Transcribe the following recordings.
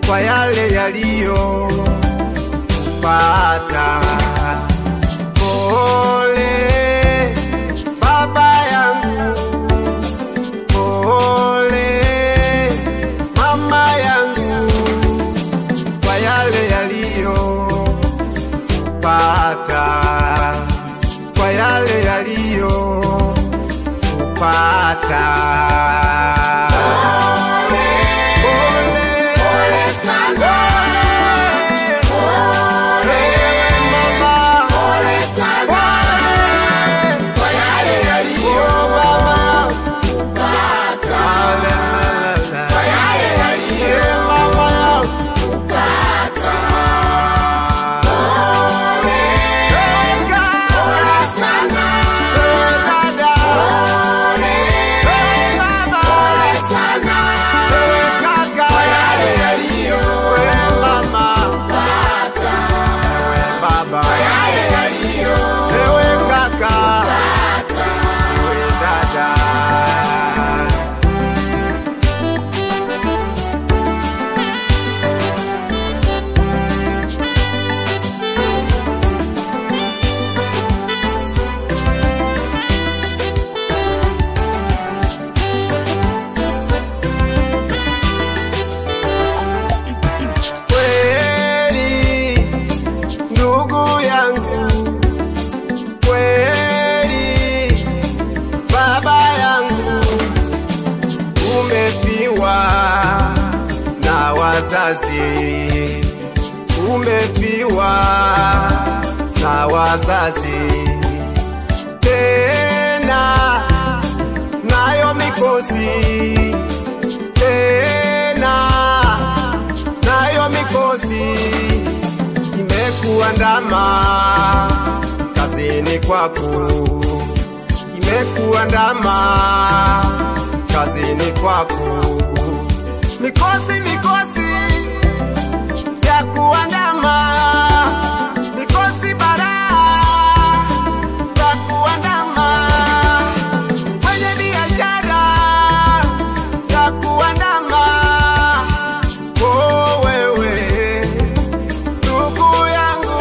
kwa yale yaliyopata. Pole baba yangu, pole mama yangu, kwa yale yaliyopata, kwa yale yaliyopata. Baba, ewe kaka, ewe dada. Kweli ndugu yangu, kweli baba yangu, umefiwa na wazazi, umefiwa na wazazi, tena nayo mikosi, tena nayo mikosi imekuandama kazini kwako, imekuandama kazini kwako, mikosi mikosi ya kuandama, mikosi baraa ya kuandama kwenye biashara ya kuandama. Oh, wewe ndugu yangu,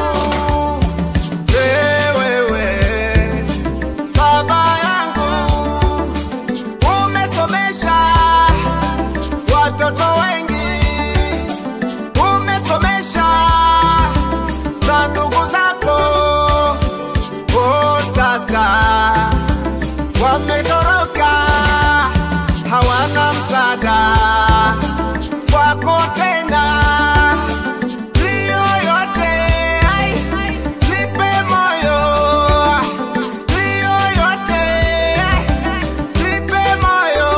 eh, wewe baba yangu, umesomesha watoto wengi, umesomesha na ndugu zako. Oh, sasa wametoroka, hawana msaada wako tena. Ndiyo yote, ai, nipe moyo. Ndiyo yote, ai, nipe moyo.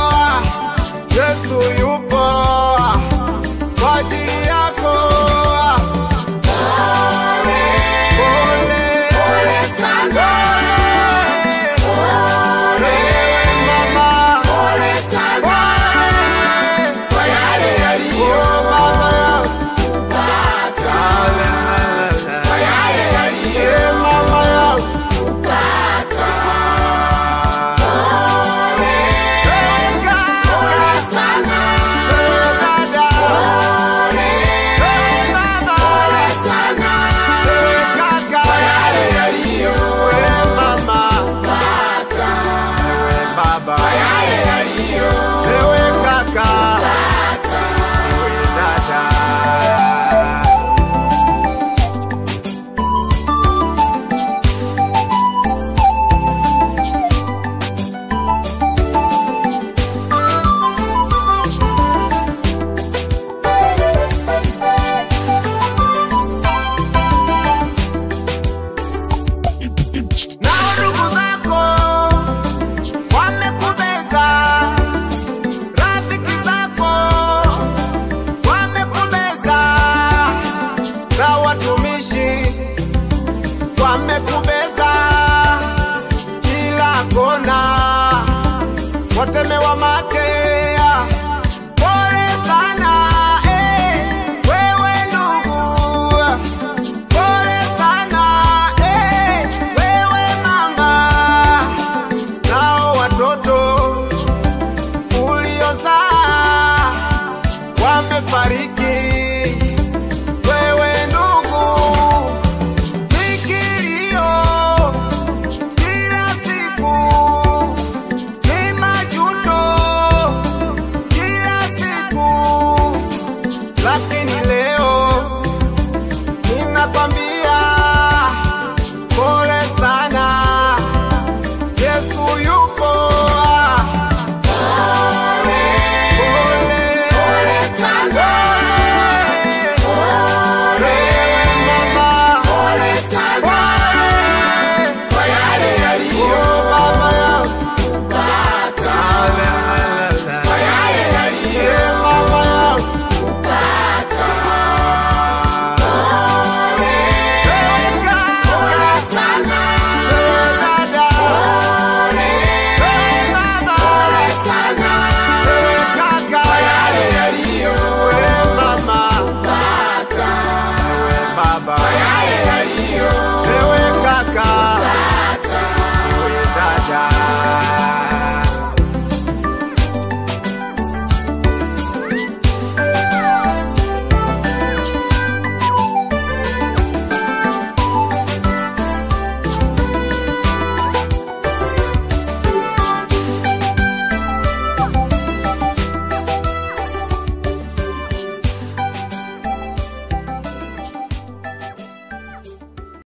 Yesu yupo kwa ajili yako. Pole, pole sana. Pole, mama. Pole, kwa yale yaliyo baba yangu. Kwa yale yaliyo mama yangu. Ewe kaka, ewe dada. Nao ndugu zako wamekubeza, rafiki zako wamekubeza, na watumishi wamekubeza, kila kona watemewa matea. Pole sana eh, wewe ndugu Pole sana eh, wewe mama, nao watoto uliozaa wamefariki, baba